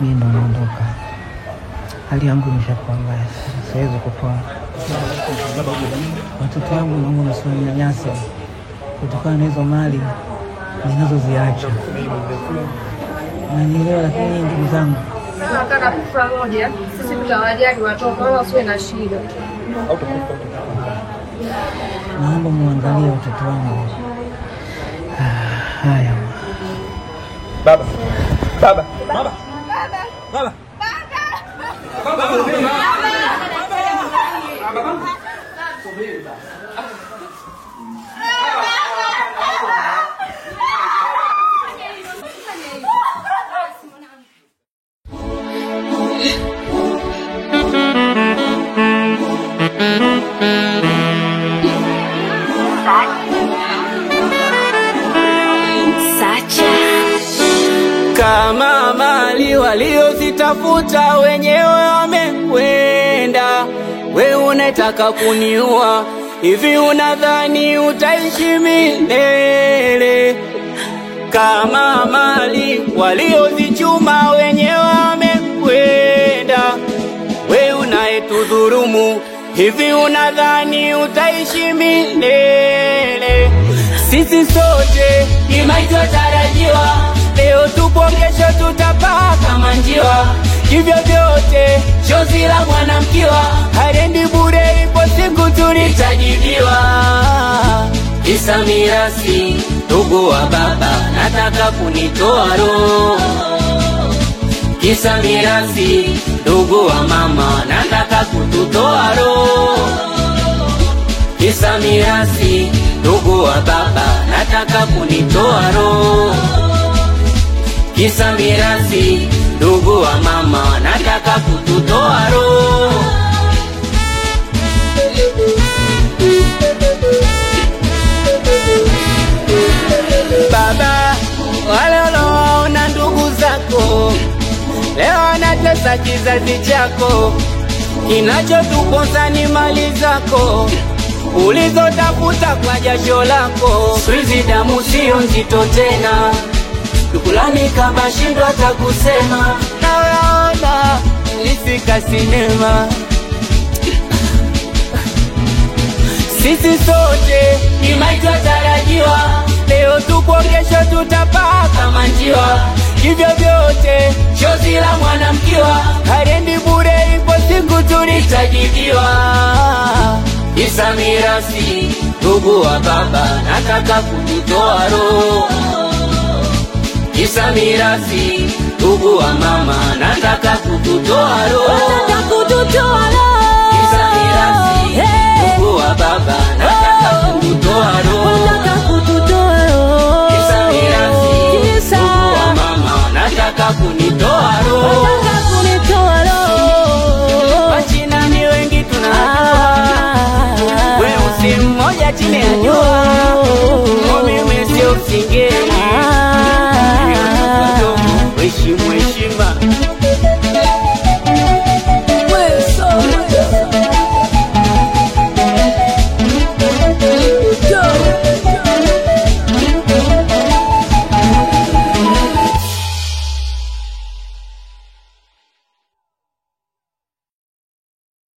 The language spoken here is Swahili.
mimi ndo naondoka. Hali yangu imeshakuwa mbaya sana, siwezi kutoa watoto wangu, naomba msiwanyanyase kutokana na hizo mali ninazoziacha. Nanielewa, lakini ndugu zangu, Tunataka kufa moja, sisi tutawajali watoto wala wasiwe na shida. naomba muangalie watoto wangu. Ah, Haya. Baba, baba, baba, baba. kama mali waliozitafuta wenyewe wamekwenda, we unataka kuniua hivi? Unadhani utaishi milele? Kama mali waliozichuma wenyewe wamekwenda, we unayetudhurumu hivi? Unadhani utaishi milele? Sisi sote ni maiti watarajiwa, leo tupo, kesho tutapaa kama njiwa. Hivyo vyote chozi la mwanamkiwa harendi bure, ipo siku tulitajibiwa. Kisa mirasi, ndugu wa baba, nataka kunitoa roho. Kisa mirasi, ndugu wa mama, nataka kututoa roho kisa mirasi, ndugu wa baba, nataka kunitoa roho. Kisa mirasi, ndugu wa mama, nataka kututoa roho. Baba, wale unaowaona ndugu zako leo anatesa kizazi chako, kinachotukosa ni mali zako ulizotafuta kwa jasho lako. Siku damu sio nzito tena, dukulani kama shindo hata kusema. Naona nilifika sinema, sisi sote ni maiti watarajiwa, leo tupo, kesho tutapaa kama njiwa. Hivyo vyote chozi la mwanamkiwa harendi bure, ipo siku tulitajibiwa. Kisa mirasi, ndugu wa baba, nataka kututoa roho. Kisa mirasi, ndugu wa mama, nataka kututoa roho. Kisa mirasi, ndugu wa baba, nataka kututoa roho. Kisa mirasi, ndugu wa mama, nataka kunitoa roho. Wachina ni wengi tunajua, weusi mmoja chini ya jua, mimi sio msingeni, heshimu heshimu